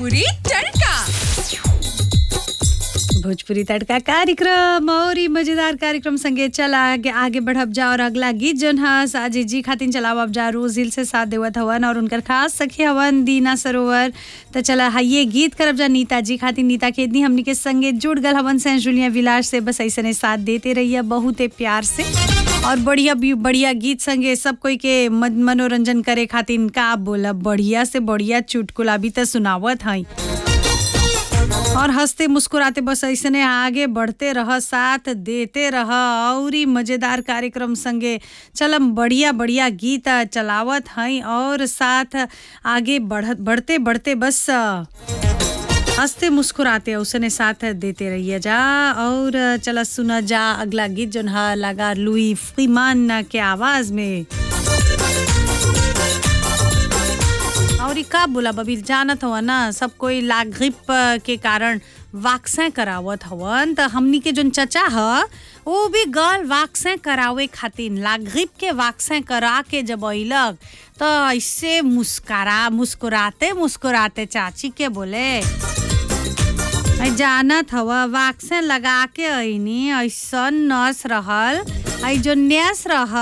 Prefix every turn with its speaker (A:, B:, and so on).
A: भोजपुरी तड़का
B: भोजपुरी तड़का कार्यक्रम और ई मजेदार कार्यक्रम संगे चला आगे आगे बढ़ब जा और अगला गीत जन ह साजी जी खातिन चलावब जा रोज दिल से साथ देवत हवन और उनकर खास सखी हवन दीना सरोवर त चला हाइये गीत करब जा नीता जी खातिन नीता के इतनी हमनी के संगे जुड़ गल हवन से जुलिया विलास से बस ऐसने साथ देते रहिए बहुते प्यार से और बढ़िया भी बढ़िया गीत संगे सब कोई के मन- मनोरंजन करे खातिन का बोलब बढ़िया से बढ़िया चुटकुला भी त सुनावत हई और हंसते मुस्कुराते बस ऐसने आगे बढ़ते रह साथ देते रह और ही मजेदार कार्यक्रम संगे चलम बढ़िया बढ़िया गीत चलावत हई और साथ आगे बढ़ बढ़ते बढ़ते बस हंसते मुस्कुराते उसने साथ देते रहिए जा और चला सुना जा अगला गीत जन हा लगा लुई फ्रीमान के आवाज में और ई का बोला बबी जानत हव ना सब कोई लाग्रिप के कारण वाक्सें करावत हवन त हमनी के जोन चचा ह वो भी गल वाक्सें करावे खातिर लाग्रिप के वाक्सें करा के जब अइलक त ऐसे मुस्करा मुस्कुराते मुस्कुराते चाची के बोले "ऐ जानत हव वाक्सें लगा के अइनी ऐसन नस रहल ऐ जो नेस रहल